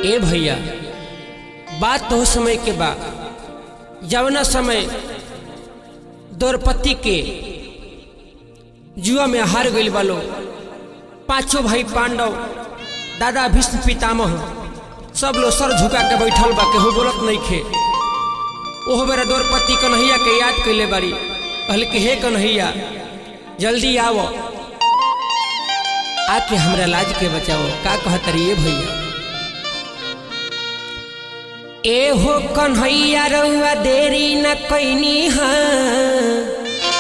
ए भैया बात तो समय के बा जवना समय द्रौपदी के जुआ में हार गइल बालो पांचों भाई पांडव दादा भीष्म पितामह सब लोग सर झुका के बैठल बा केहू बोलत नहीं खे ओहो बेरा द्रौपदी कन्हैया के याद कैले बारी कहल कि हे कन्हैया जल्दी आओ आके हमरा लाज के बचाओ का कहत रही भैया ए हो कन्हैया रउआ देरी न कैनी हाँ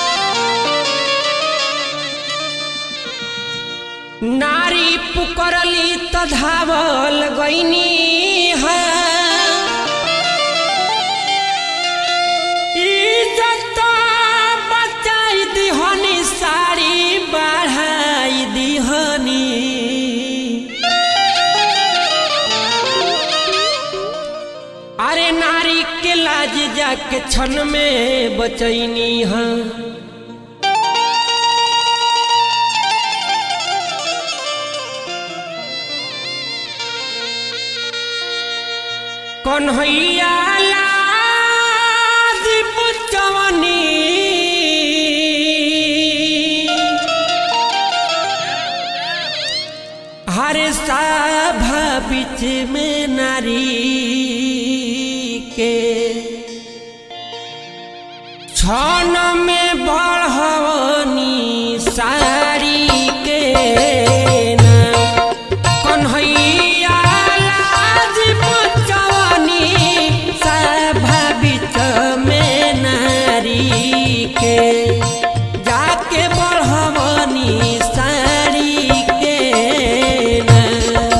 नारी पुकरली त धावल गईनी हाँ इज्जत बचाई दिहनी साड़ी बढ़ाई दिहनी अरे नारी के लाज जाके क्षण में बचैनी हाँ कन्हैया लाज पुचवनी हर सभा बीच में नारी के छन में बढ़वनी साड़ी के नाम कन्हैया लाज पुचवनी सभा बीच में नारी के जाके बढ़वनी साड़ी के नाम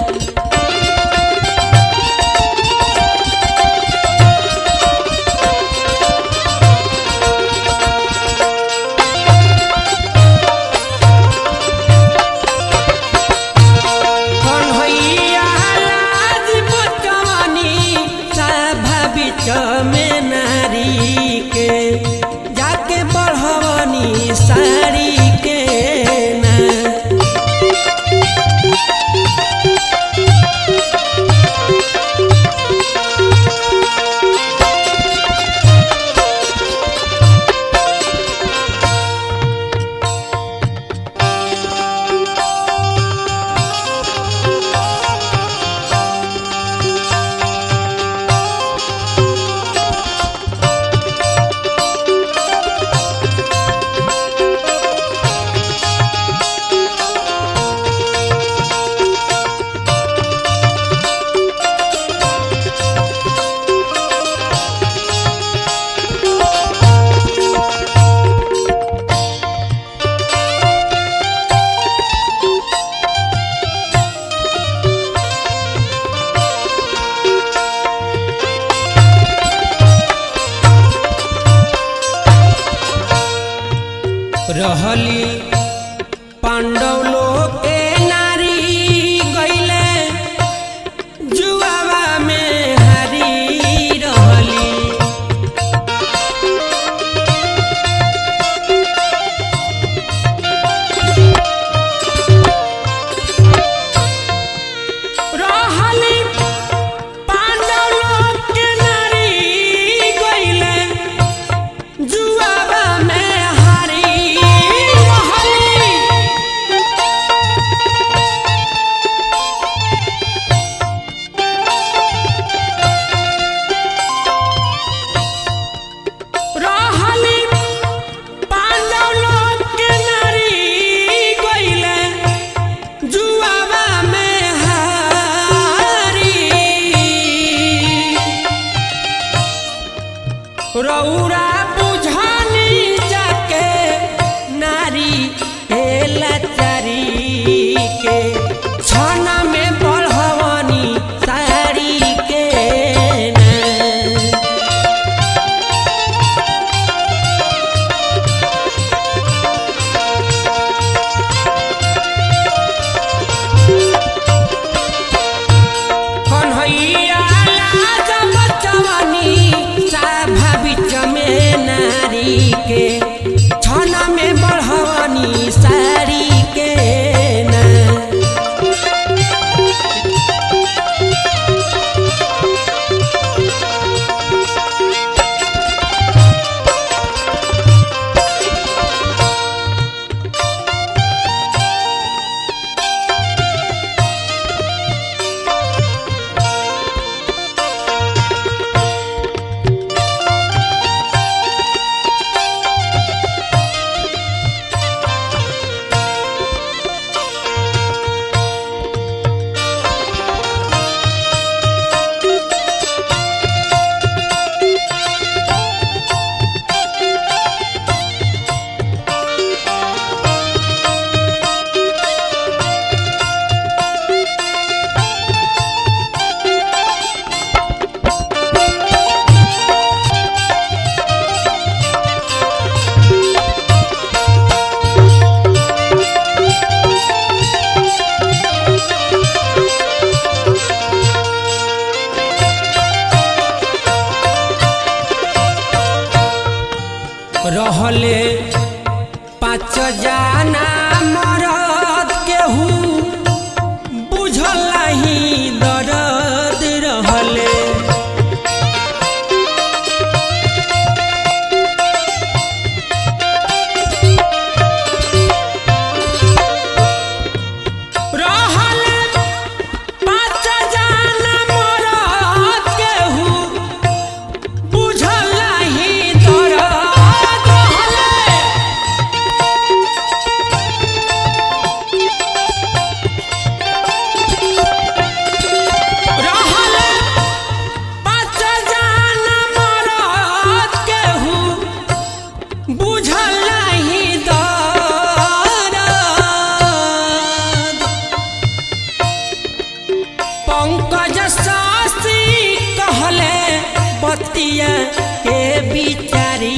बतिया के बिचारी